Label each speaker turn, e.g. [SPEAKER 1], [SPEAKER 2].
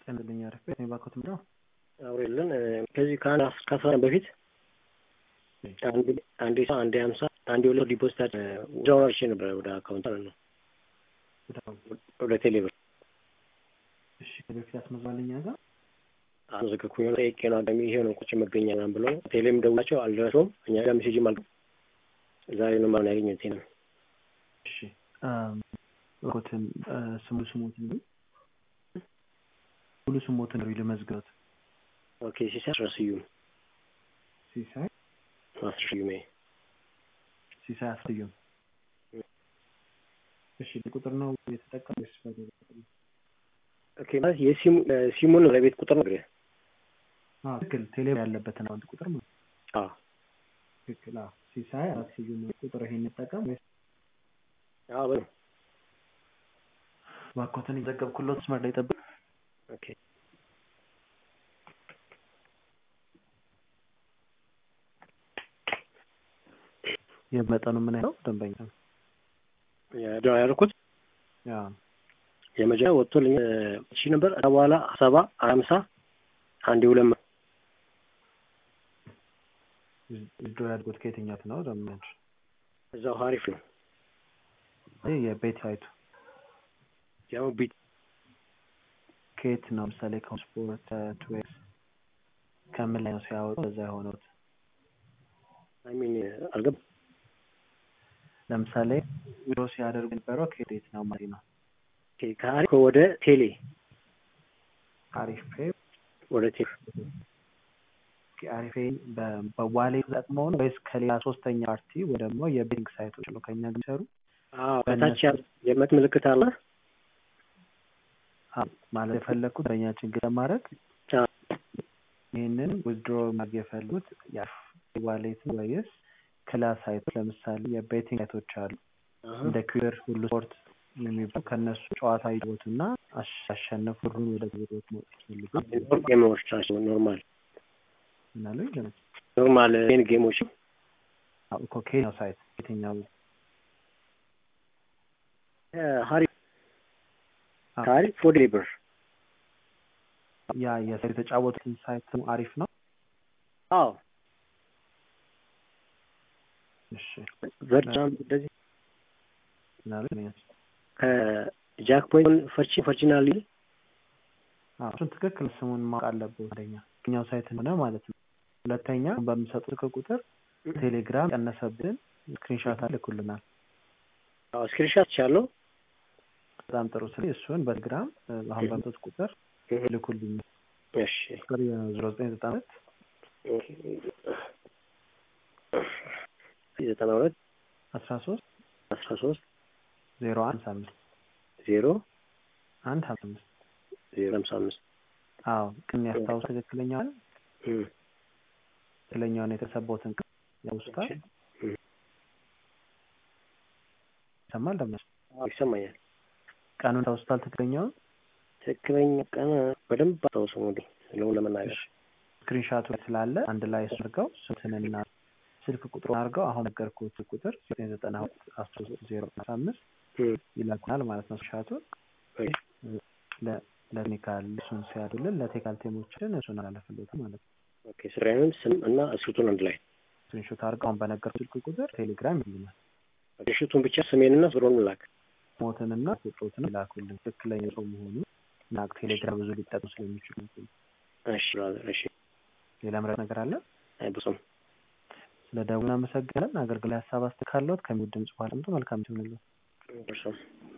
[SPEAKER 1] ጤናልኝ አሪፍ ቤት ነው ባኮት ምንድነው
[SPEAKER 2] አውሬልን ከዚህ ከአንድ ከአስራ በፊት አንዴ ሰው አንዴ ሀምሳ አንዴ ሁለት ዲፖዚት ወዲያውኑ አርሼ ነበረ ወደ አካውንት ማለት ነው ወደ ቴሌብር።
[SPEAKER 1] እሺ ከዚህ በፊት አስመዝባለኝ ያዛ
[SPEAKER 2] አዘገኩኝ ጠይቄ ነው አጋሚ ይሄ ነው ቁጭ መገኛ ምናምን ብለው ቴሌም ደውላቸው አልደረሰውም። እኛ ጋር ሜሴጅም አል ዛሬ ነው ማለት ያገኘሁት ነው።
[SPEAKER 1] እሺ ባኮትን ስሙ ስሞትን ነው ሙሉ ስሞትን ነው ልመዝገት
[SPEAKER 2] ኦኬ ሲሳይ አስረስዩም
[SPEAKER 1] ሲሳይ
[SPEAKER 2] አስረስዩሜ
[SPEAKER 1] ሲሳይ አስረስዩም እሺ ቁጥር ነው የተጠቀሙ ወይስ
[SPEAKER 2] ኦኬ ማለት የሲሙ ሲሙን ለቤት ቁጥር ነው እንግዲህ
[SPEAKER 1] አዎ ትክክል ቴሌ ያለበትን አካውንት ቁጥር ነው
[SPEAKER 2] አዎ
[SPEAKER 1] ትክክል አዎ ሲሳይ አስረስዩም ቁጥር ይሄን እንጠቀም ወይስ
[SPEAKER 2] አዎ በሉ
[SPEAKER 1] ባኮትን የዘገብኩለት መስመር ላይ ጠብቅ
[SPEAKER 2] ኦኬ
[SPEAKER 1] የመጠኑ ምን ያለው ደንበኛ
[SPEAKER 2] ደ ያልኩት የመጀመሪያ ወጥቶልኝ ሺ ነበር ከዛ በኋላ ሰባ ሀምሳ አንድ ሁለት መቶ
[SPEAKER 1] ድሮ ያድጎት ከየትኛት ነው ደንበኛ
[SPEAKER 2] እዛው ሀሪፍ ነው
[SPEAKER 1] ይህ የቤት ሳይቱ
[SPEAKER 2] ያው ቢት
[SPEAKER 1] ከየት ነው ምሳሌ ከስፖርት ትዌክስ ከምን ላይ ነው ሲያወጡ እዛ የሆኑት
[SPEAKER 2] አይሚን አልገባ
[SPEAKER 1] ለምሳሌ ዊሮ ሲያደርጉ የነበረው ከየት ነው ማለት ነው
[SPEAKER 2] ከአሪፍ ወደ ቴሌ
[SPEAKER 1] አሪፍ ፔ
[SPEAKER 2] ወደ ቴሌ
[SPEAKER 1] አሪፍ በዋሌት ተጠቅመው ነው ወይስ ከሌላ ሶስተኛ ፓርቲ ወይ ደግሞ የቤንክ ሳይቶች ነው ከኛ ጋር የሚሰሩ
[SPEAKER 2] ከታች የመት ምልክት አለ
[SPEAKER 1] ማለት የፈለግኩት በእኛ ችግር ለማድረግ ይህንን ዊዝድሮ ማድረግ የፈለጉት ዋሌት ወይስ ክላስ ሳይቶች ለምሳሌ የቤቲንግ ሳይቶች አሉ እንደ ኩዌር ሁሉ ስፖርት የሚባሉ ከእነሱ ጨዋታ ይጫወቱና አሸነፉ ሁሉን ወደ ግብሮት መውጣት ይፈልጉ
[SPEAKER 2] ጌሞች ናቸው ኖርማል
[SPEAKER 1] ምናሉ
[SPEAKER 2] ኖርማል ን ጌሞች
[SPEAKER 1] እኮ ከየትኛው ሳይት የትኛው
[SPEAKER 2] ሀሪፍ ከአሪፍ ወደ ሌበር
[SPEAKER 1] ያ የሰው የተጫወቱትን ሳይት አሪፍ ነው
[SPEAKER 2] አዎ
[SPEAKER 1] እሺ
[SPEAKER 2] ቨርቹዋል እንደዚህ
[SPEAKER 1] ምናሉ
[SPEAKER 2] ከጃክ ፖይንት ፈርቺ ፈርቺናሊ
[SPEAKER 1] እሱን ትክክል ስሙን ማወቅ አለብህ ወደኛ የትኛው ሳይት ሆነ ማለት ነው ሁለተኛ በምሰጡ ስልክ ቁጥር ቴሌግራም ቀነሰብን ስክሪንሻት አልኩልናል
[SPEAKER 2] አዎ ስክሪንሻት ቻለው
[SPEAKER 1] በጣም ጥሩ ስለ እሱን በቴሌግራም አሁን በምሰጥ ቁጥር ልኩልኝ
[SPEAKER 2] እሺ
[SPEAKER 1] ቁጥር ዜሮ ዘጠኝ ዘጠና ሁለት
[SPEAKER 2] ዘጠና ሁለት
[SPEAKER 1] አስራ ሶስት
[SPEAKER 2] አስራ ሶስት
[SPEAKER 1] ዜሮ አንድ ሀምሳ አምስት
[SPEAKER 2] ዜሮ
[SPEAKER 1] አንድ ሀምሳ አምስት
[SPEAKER 2] ዜሮ ሀምሳ አምስት
[SPEAKER 1] አዎ ግን ያስታውስ ትክክለኛውን ትክክለኛውን የተሰባውትን ቀን ያውስታል ይሰማል ደመስ
[SPEAKER 2] ይሰማኛል
[SPEAKER 1] ቀኑን ታውስታል ትክክለኛውን
[SPEAKER 2] ትክክለኛ ቀን በደንብ አስታውሰው እንግዲህ ስለሆነ ለመናገር
[SPEAKER 1] ስክሪንሻቱ ስላለ አንድ ላይ አድርገው ስልክንና ስልክ ቁጥሩ አድርገው አሁን ነገርኩት ቁጥር ዘጠኝ ዘጠና ሁለት አስራ ሶስት ዜሮ አስራ አምስት ይላኩናል ማለት ነው ስክሪንሻቱን ለቴክኒካል እሱን ሲያዱልን ለቴክኒካል ቴሞችን እሱን አላለፍለት ማለት ነው
[SPEAKER 2] ኦኬ ስራዬን ስም እና እስክሪፕቱን አንድ ላይ
[SPEAKER 1] ስክሪንሾት አድርገው አሁን በነገርኩት ስልክ ቁጥር ቴሌግራም ይሉናል
[SPEAKER 2] ሽቱን ብቻ ስሜንና ብሮን ላክ
[SPEAKER 1] ሞትንና ቁጥሮትን ይላኩልን ትክክለኛ ሰው መሆኑ እና ቴሌግራም ብዙ ሊጠቅሙ ስለሚችሉ
[SPEAKER 2] እሺ ብራዘር እሺ
[SPEAKER 1] ሌላ ምረት ነገር አለ
[SPEAKER 2] አይ ብዙም
[SPEAKER 1] ስለ ደውል አመሰግናለን አገልግሎት ሀሳብ አስተካለሁት ከሚወድ ድምጽ በኋላ መልካም ትሆንልን
[SPEAKER 2] እርሶም